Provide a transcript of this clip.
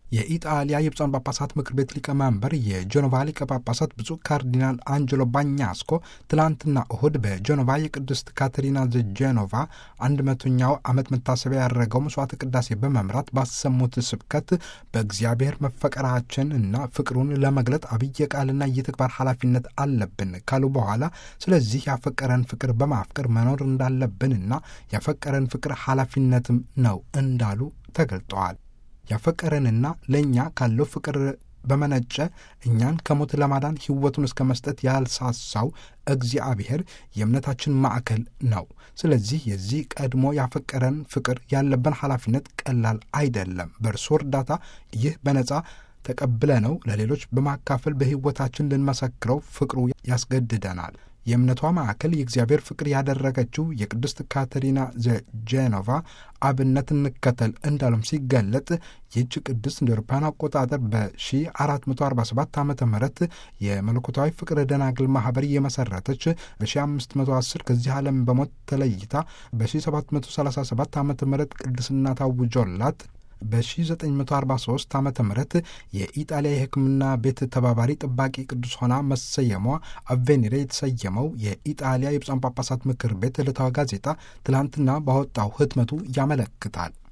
የኢጣሊያ የብፁዓን ጳጳሳት ምክር ቤት ሊቀመንበር የጀኖቫ ሊቀ ጳጳሳት ብፁዕ ካርዲናል አንጀሎ ባኛስኮ ትላንትና እሁድ በጀኖቫ የቅድስት ካተሪና ዘጀኖቫ አንድ መቶኛው ዓመት መታሰቢያ ያደረገው መስዋዕተ ቅዳሴ በመምራት ባሰሙት ስብከት በእግዚአብሔር መፈቀራችን እና ፍቅሩን ለመግለጥ አብይ ቃልና የተግባር ኃላፊነት አለብን ካሉ በኋላ ስለዚህ ያፈቀረን ፍቅር በማፍቀር መኖር እንዳለብንና ያፈቀረን ፍቅር ኃላፊነትም ነው እንዳሉ ተገልጠዋል። ያፈቀረንና ለእኛ ካለው ፍቅር በመነጨ እኛን ከሞት ለማዳን ሕይወቱን እስከ መስጠት ያልሳሳው እግዚአብሔር የእምነታችን ማዕከል ነው። ስለዚህ የዚህ ቀድሞ ያፈቀረን ፍቅር ያለብን ኃላፊነት ቀላል አይደለም። በእርሱ እርዳታ ይህ በነጻ ተቀብለ ነው ለሌሎች በማካፈል በሕይወታችን ልንመሰክረው ፍቅሩ ያስገድደናል። የእምነቷ ማዕከል የእግዚአብሔር ፍቅር ያደረገችው የቅድስት ካተሪና ዘጄኖቫ አብነት እንከተል እንዳሉም ሲገለጥ ይህች ቅድስት እንደ አውሮፓውያን አቆጣጠር በ1447 ዓ ም የመለኮታዊ ፍቅር ደናግል ማህበር የመሰረተች በ1510 ከዚህ ዓለም በሞት ተለይታ በ1737 ዓ ም ቅድስና ታውጆላት በ1943 ዓ ም የኢጣሊያ የሕክምና ቤት ተባባሪ ጠባቂ ቅዱስ ሆና መሰየሟ አቬኒሬ የተሰየመው የኢጣሊያ የብፁዓን ጳጳሳት ምክር ቤት ዕለታዊ ጋዜጣ ትላንትና ባወጣው ህትመቱ ያመለክታል።